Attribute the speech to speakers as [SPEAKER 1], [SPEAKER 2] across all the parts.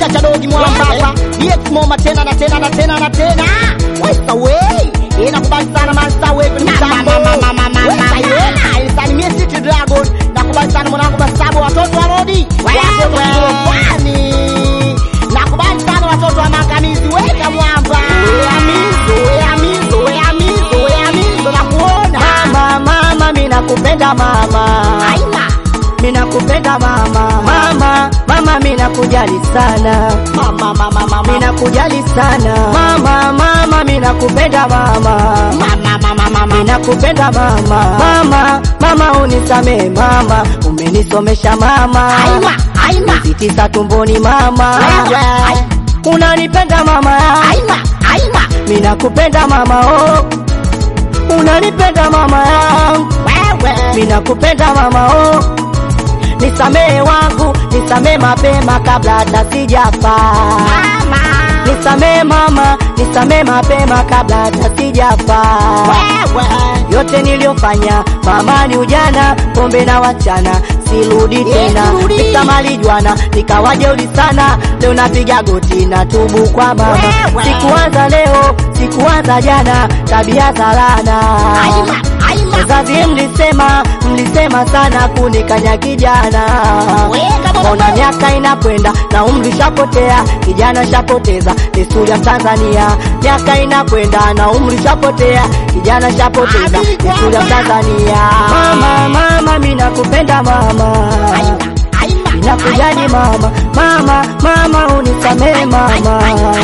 [SPEAKER 1] kichacha dogi mwamba hapa DX Moma tena na tena na tena na tena Wesa wey inakubali sana mansa wey kwenye mitambo Wesa yena isalimie City Dragon nakubali sana mwanangu Masabu watoto wa Rodi watoto wa Korofani nakubali sana watoto wa Mangamizi weka mwamba weamizo weamizo weamizo weamizo nakuona
[SPEAKER 2] Mama, mama, mimi nakupenda mama.
[SPEAKER 1] aina
[SPEAKER 2] Mimi nakupenda mama. Mama, mama, mimi nakujali sana.
[SPEAKER 1] mama mama mama
[SPEAKER 2] Mimi nakujali sana. Mama, mama, mimi nakupenda mama.
[SPEAKER 1] mama mama mama
[SPEAKER 2] Mimi nakupenda mama. Mama, mama unisamee mama. Umenisomesha mama.
[SPEAKER 1] aina aina
[SPEAKER 2] Miezi tisa tumboni mama.
[SPEAKER 1] Wewe.
[SPEAKER 2] Unanipenda mama.
[SPEAKER 1] aina aina
[SPEAKER 2] Mimi nakupenda mama oh. Unanipenda mama yangu.
[SPEAKER 1] wewe
[SPEAKER 2] Mimi nakupenda mama oh. Nisamee wangu, nisamee mapema kabla hata sijafa.
[SPEAKER 1] mama
[SPEAKER 2] Nisamee mama, nisamee mapema kabla hata sijafa.
[SPEAKER 1] wewe
[SPEAKER 2] Yote niliyofanya mama ni ujana, pombe na wachana, sirudi tena.
[SPEAKER 1] sirudi.
[SPEAKER 2] Nisamali jwana, nikawa jeuri sana, leo napiga goti na tubu kwa mama.
[SPEAKER 1] Wewe.
[SPEAKER 2] Sikuanza leo, sikuanza jana, tabia za laana.
[SPEAKER 1] aina aina
[SPEAKER 2] Wazazi mlisema, mlisema sana kunikanya kijana.
[SPEAKER 1] Weka baba.
[SPEAKER 2] Ona miaka inakwenda na umri shapotea, kijana shapoteza desturi ya Tanzania. Miaka inakwenda na umri shapotea, kijana shapoteza
[SPEAKER 1] Ami
[SPEAKER 2] desturi ya
[SPEAKER 1] kwamba.
[SPEAKER 2] Tanzania. Mama, mama, mimi nakupenda mama.
[SPEAKER 1] aina aina
[SPEAKER 2] Ninakujali mama, mama, mama unisamee mama.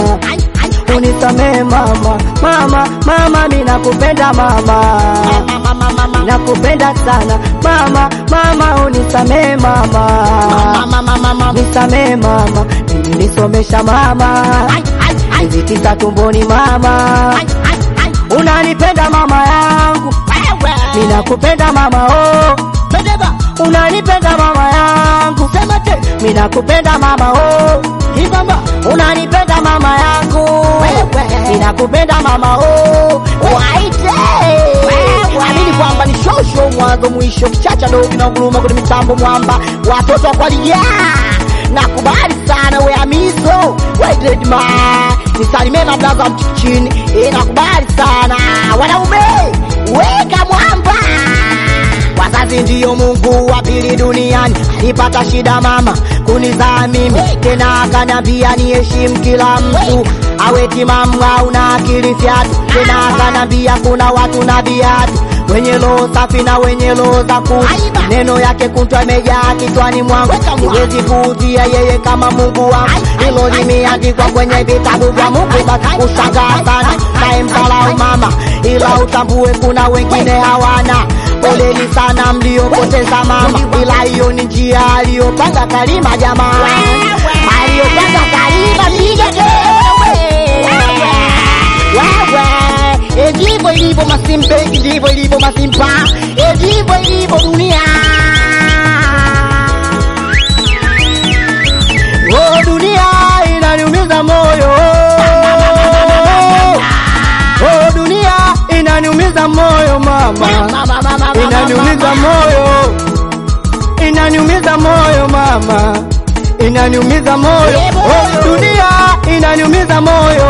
[SPEAKER 2] Unisamee mama, mama, mama, mimi nakupenda mama.
[SPEAKER 1] mama mama mama
[SPEAKER 2] Nakupenda sana mama, mama unisamee mama,
[SPEAKER 1] mama mama mama
[SPEAKER 2] nisamee mama, nilisomesha mama,
[SPEAKER 1] ai ai ai
[SPEAKER 2] miezi tisa tumboni mama,
[SPEAKER 1] ai ai ai
[SPEAKER 2] unanipenda mama yangu,
[SPEAKER 1] wewe
[SPEAKER 2] ninakupenda mama oh,
[SPEAKER 1] Bedeba
[SPEAKER 2] unanipenda mama yangu,
[SPEAKER 1] sema te
[SPEAKER 2] ninakupenda mama oh,
[SPEAKER 1] ibamba
[SPEAKER 2] unanipenda mama yangu,
[SPEAKER 1] Wewe.
[SPEAKER 2] ninakupenda mama oh,
[SPEAKER 1] waite amini kwamba ni shosho mwanzo mwisho kichacha dogi na nguruma kwenye mitambo mwamba watoto wa kwalia nakubali sana we amizo waidredma nisalimie na blaza mchichini e, nakubali sana wanaume weka mwamba wazazi ndiyo mungu wa pili duniani alipata shida mama kunizaa mimi tena akaniambia niheshimu kila mtu awe timamu au na akili fyatu tena akaniambia kuna watu na viatu wenye roho safi na wenye roho za kutu neno yake kutwa imejaa kichwani mwangu siwezi kuuzia yeye kama mungu wangu hilo limeandikwa kwenye vitabu vya mungu basi kushangaa sana naye mdharau mama ila utambue kuna wengine hawana poleni sana mliopoteza mama ila hiyo ni njia aliyopanga kalima jamaa aliyopanga kalima piga wewe ndivyo ilivyo masimpe ndivyo ilivyo masimpa ndivyo ilivyo dunia
[SPEAKER 2] oh, dunia inaniumiza moyo oh, dunia inaniumiza moyo mama. inaniumiza moyo, inaniumiza moyo mama, inaniumiza moyo oh, dunia inaniumiza moyo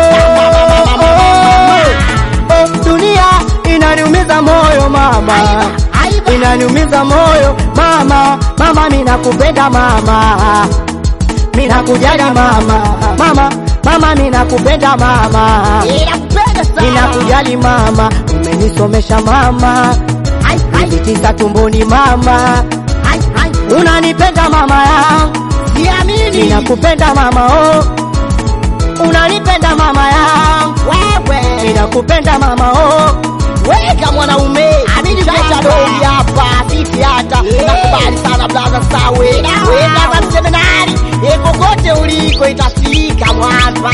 [SPEAKER 2] oh, dunia inaniumiza moyo mama, inaniumiza moyo mama, mama ninakupenda mama, ninakujali mama, mama, mama ninakupenda mama,
[SPEAKER 1] inakupenda sana
[SPEAKER 2] ninakujali mama, umenisomesha mama
[SPEAKER 1] Ai, ai,
[SPEAKER 2] miezi tisa tumboni mama,
[SPEAKER 1] ai, ai.
[SPEAKER 2] unanipenda mama yangu,
[SPEAKER 1] siamini
[SPEAKER 2] ninakupenda mama oh, unanipenda mama yangu,
[SPEAKER 1] wewe
[SPEAKER 2] ninakupenda mama oh,
[SPEAKER 1] weka mwanaume amini chacha dogi hapa sisi hata nakubali sana blaza sawe we blaza mseminari e kokote uliko itafika mwamba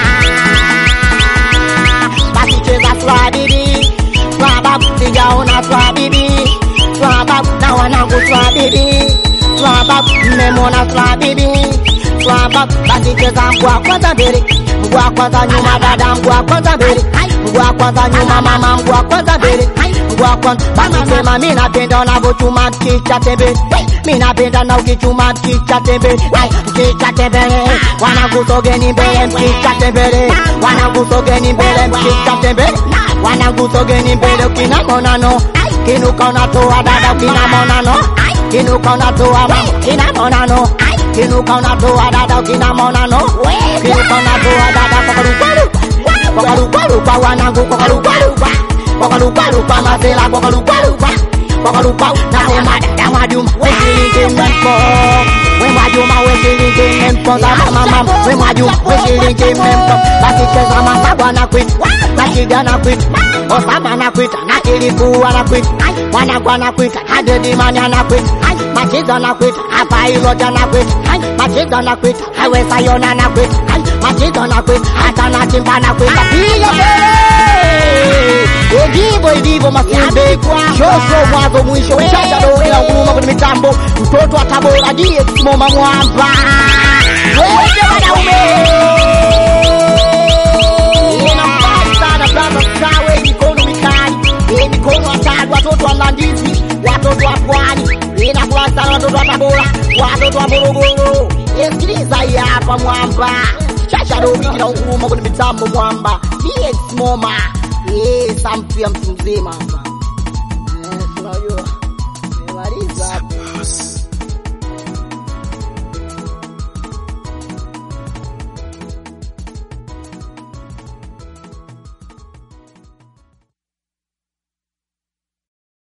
[SPEAKER 1] basi cheza swabibi swababu sijaona swabibi swababu na wanangu swabibi swababu mmemona swabibi swababu basi cheza mgwa kwanza mbele mgwa kwanza nyuma dada mgwa kwanza mbele mgwa kwanza nyuma mama mgwa kwanza mbele
[SPEAKER 2] wangu wa kwanza basi sema mi napenda unavyochuma mchicha tembele mi napenda na ukichuma mchicha tembele Ai, mchicha tembele wanangu sogeni mbele mchicha tembele wanangu sogeni mbele mchicha tembele wanangu sogeni mbele ukina monano kinuka unatoa dada ukina monano kinuka unatoa mama ukina monano kinuka unatoa dada ukina monano kinuka unatoa dada kwa karukaru kwa karukaru kwa wanangu kwa karukaru kwa karukaru kwa masela kwa karukaru kwa karukaru na sema dada Mwajuma we shilingi mempo we Mwajuma we shilingi mempo za mama mama we Mwajuma we shilingi mempo basi cheza mama bwana kwit na shida na kwit Osama na kwita na kilikuwa na kwita mwanangu anakwita hadedi mani anakwita machizo anakwita hapa iloja anakwita machizo anakwita hawesayona anakwita machizo anakwita hata nachimba anakwita piga kelele ndivyo ilivyo masimbe shosho mwanzo mwisho chacha doni na nguruma kwenye mitambo mtoto wa tabora die simoma mwamba wewe wanaume inafai sana brother sawe mikono mikali eh, mikono hatari watoto wa mlandizi watoto wa pwani inafurahi sana watoto wa tabora watoto wa morogoro Eh, sikiliza hii hapa mwamba chacha dobi na nguruma kwenye mitambo mwamba die simoma eh, sampu ya mtu mzima hapa Eh, unajua nimemaliza hapo